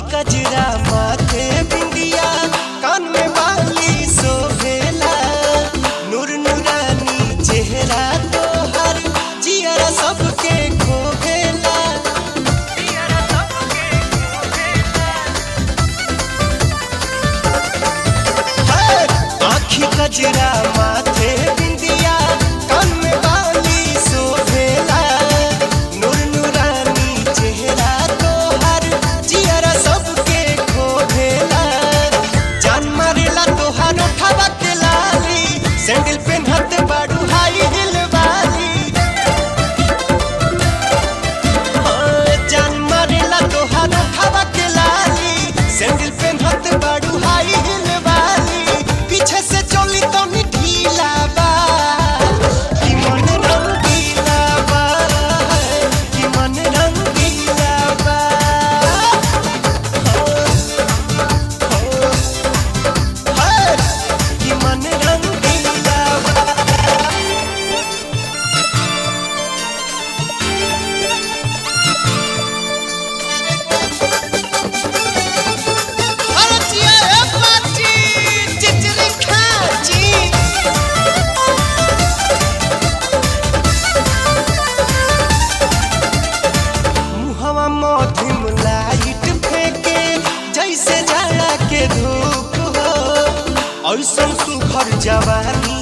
कजरा माथे बिंदिया कान में बाली सोभेला नूर नूरानी चेहरा तोहर जियरा सबके खोभेला है, आँखी कजरा माथे बिंदिया कान में बाली सोभेला नूर नूरानी चेहरा तोहर जियरा सबके खोभेला जान मारेला तोहर उठावा के लाली सैंडल पेन्हत बाड़ू हाई हिल वाली हाँ, जान मारेला तोहर उठावा के लाली सैंडल पेन्हत बाड़ू हाई हिल वाली पीछे से चोली तो ढीला बा कि मन रंगीला बा कि मन रंगीला बा है कि मन रंगीला बा अरे जिया ए बाची चिचरी खाची मुहवा मधिम लाइट फेंके जैसे जाड़ा के धूप हो ऐसन सुघर जवानी